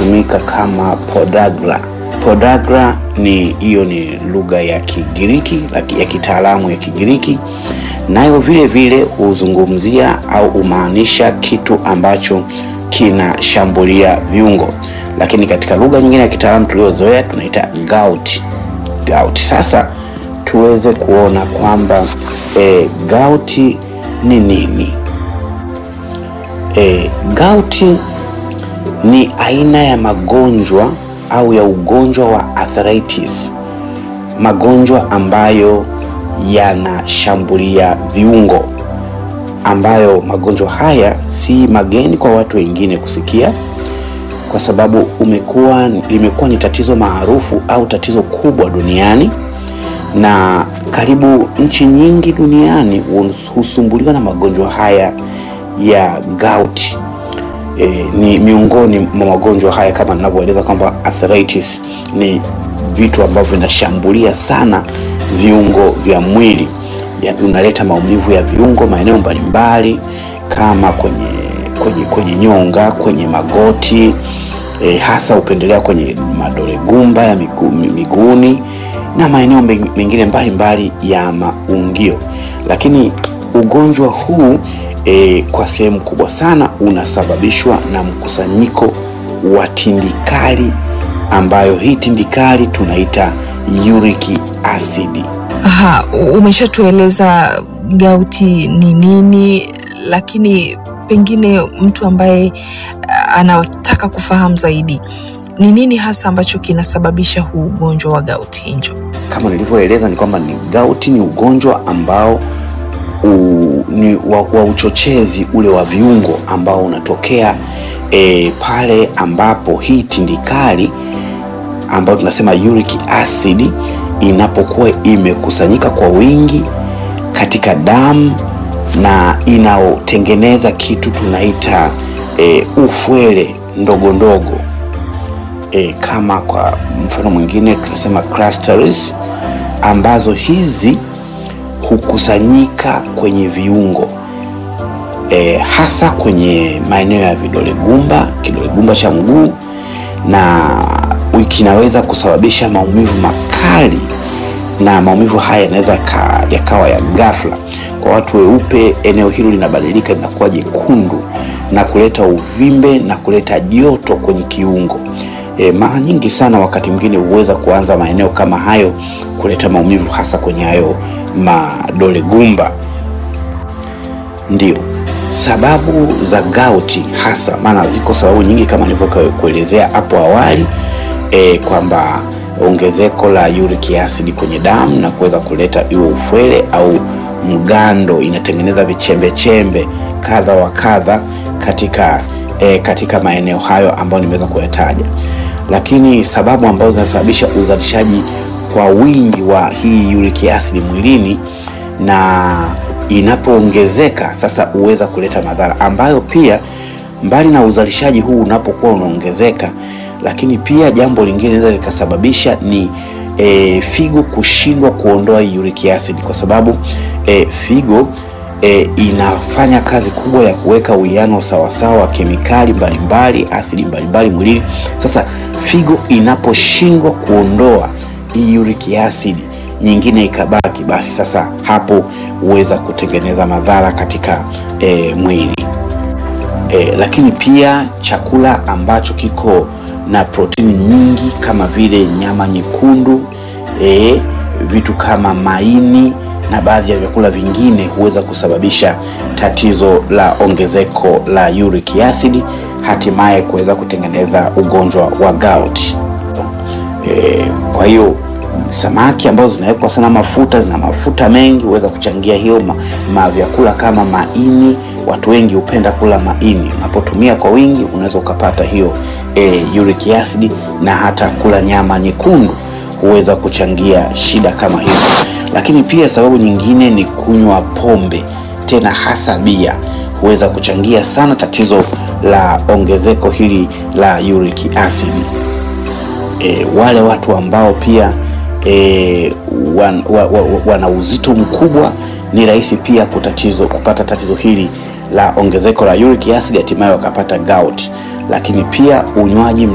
inatumika kama podagra. Podagra ni hiyo ni lugha ya Kigiriki ya kitaalamu ya Kigiriki, nayo vile vile huzungumzia au humaanisha kitu ambacho kinashambulia viungo, lakini katika lugha nyingine ya kitaalamu tuliozoea tunaita gout. Gout. Sasa tuweze kuona kwamba e, gout ni nini? E, gout ni aina ya magonjwa au ya ugonjwa wa arthritis, magonjwa ambayo yanashambulia viungo, ambayo magonjwa haya si mageni kwa watu wengine kusikia, kwa sababu umekuwa limekuwa ni tatizo maarufu au tatizo kubwa duniani, na karibu nchi nyingi duniani husumbuliwa na magonjwa haya ya gout. E, ni miongoni mwa magonjwa haya kama ninavyoeleza kwamba arthritis ni vitu ambavyo vinashambulia sana viungo vya mwili, unaleta maumivu ya viungo maeneo mbalimbali kama kwenye, kwenye, kwenye nyonga, kwenye magoti e, hasa hupendelea kwenye madole gumba ya migu, miguuni na maeneo mengine mbalimbali ya maungio, lakini ugonjwa huu E, kwa sehemu kubwa sana unasababishwa na mkusanyiko wa tindikali ambayo hii tindikali tunaita uric acid. Aha, umeshatueleza gauti ni nini, lakini pengine mtu ambaye anataka kufahamu zaidi ni nini hasa ambacho kinasababisha huu ugonjwa wa gauti Hinjo? Kama nilivyoeleza ni kwamba ni gauti ni ugonjwa ambao U, ni wa, wa uchochezi ule wa viungo ambao unatokea e, pale ambapo hii tindikali ambayo tunasema uric acid inapokuwa imekusanyika kwa wingi katika damu na inaotengeneza kitu tunaita e, ufwele ndogo ndogo e, kama kwa mfano mwingine tunasema clusters ambazo hizi hukusanyika kwenye viungo e, hasa kwenye maeneo ya vidole gumba, kidole gumba cha mguu, na kinaweza kusababisha maumivu makali, na maumivu haya yanaweza yakawa ya ghafla. Kwa watu weupe, eneo hilo linabadilika linakuwa jekundu na kuleta uvimbe na kuleta joto kwenye kiungo. E, mara nyingi sana wakati mwingine huweza kuanza maeneo kama hayo kuleta maumivu hasa kwenye hayo madole gumba. Ndio sababu za gauti hasa, maana ziko sababu nyingi kama nilivyokuelezea hapo awali e, kwamba ongezeko la uric acid kwenye damu na kuweza kuleta iwe ufwele au mgando, inatengeneza vichembechembe kadha wa kadha katika E, katika maeneo hayo ambayo nimeweza kuyataja, lakini sababu ambazo zinasababisha uzalishaji kwa wingi wa hii uric acid mwilini na inapoongezeka sasa huweza kuleta madhara ambayo pia mbali na uzalishaji huu unapokuwa unaongezeka, lakini pia jambo lingine linaweza likasababisha ni e, figo kushindwa kuondoa hii uric acid kwa sababu e, figo E, inafanya kazi kubwa ya kuweka uwiano sawasawa wa kemikali mbalimbali asidi mbalimbali mwilini. Sasa figo inaposhindwa kuondoa hii uric acid nyingine ikabaki, basi sasa hapo huweza kutengeneza madhara katika e, mwili e, lakini pia chakula ambacho kiko na protini nyingi kama vile nyama nyekundu e, vitu kama maini na baadhi ya vyakula vingine huweza kusababisha tatizo la ongezeko la uric acid, hatimaye kuweza kutengeneza ugonjwa wa gout. E, kwa hiyo samaki ambazo zinawekwa sana mafuta, zina mafuta mengi, huweza kuchangia hiyo ma, ma vyakula kama maini. Watu wengi hupenda kula maini, unapotumia kwa wingi unaweza ukapata hiyo e, uric acid, na hata kula nyama nyekundu huweza kuchangia shida kama hiyo lakini pia sababu nyingine ni kunywa pombe, tena hasa bia, huweza kuchangia sana tatizo la ongezeko hili la uric acid. E, wale watu ambao pia e, wan, wa, wa, wana uzito mkubwa ni rahisi pia kutatizo, kupata tatizo hili la ongezeko la uric acid, hatimaye wakapata gout. Lakini pia unywaji